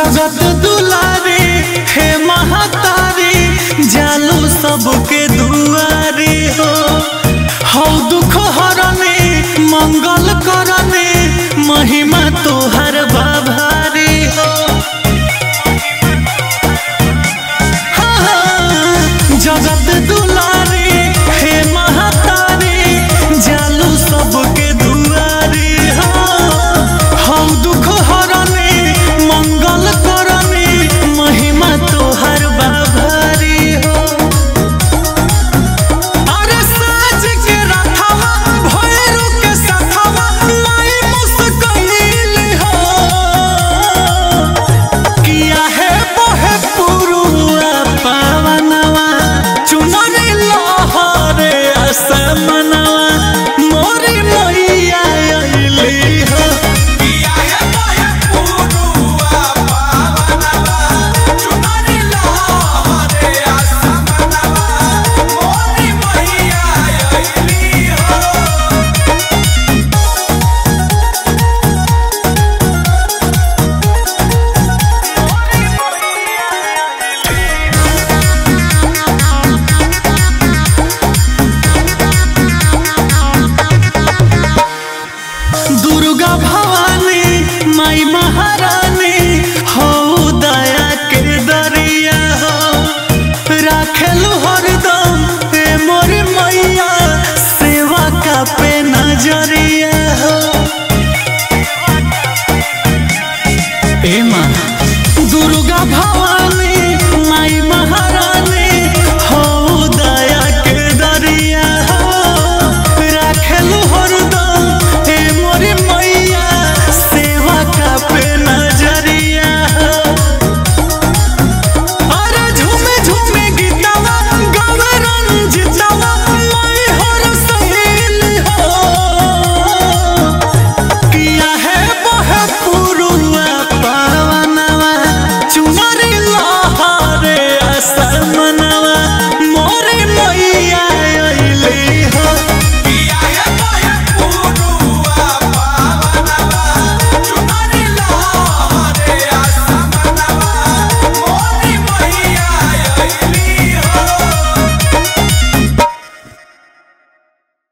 जगत दुलारी हे महातारी जालू सबके दुआरी हो हौ दुख हरने मंगल करने महिमा तोहर बाभारी हो जगत दुलारी हे महातारी जालू सबके दुआरी हो हौ दुख हरने मंगल करने महिमा तोहर बाभारी हो अरे साज के रथवा भैरू के सथवा माई मुस्कइल हो किया है बहे पुरुआ पावनवा चुनरी लहरे असमनवा मोरी मैया अइली हो किया है मोहे पुरुआ पावनवा चुनरी लहरे असमनवा मोरी मैया अइली हो दुर्गा भवानी माई महारानी हो दया के दरिया हो राखेलु हरदम ए मोर मैया सेवा का पे नजरिया हो ए माँ दुर्गा भवानी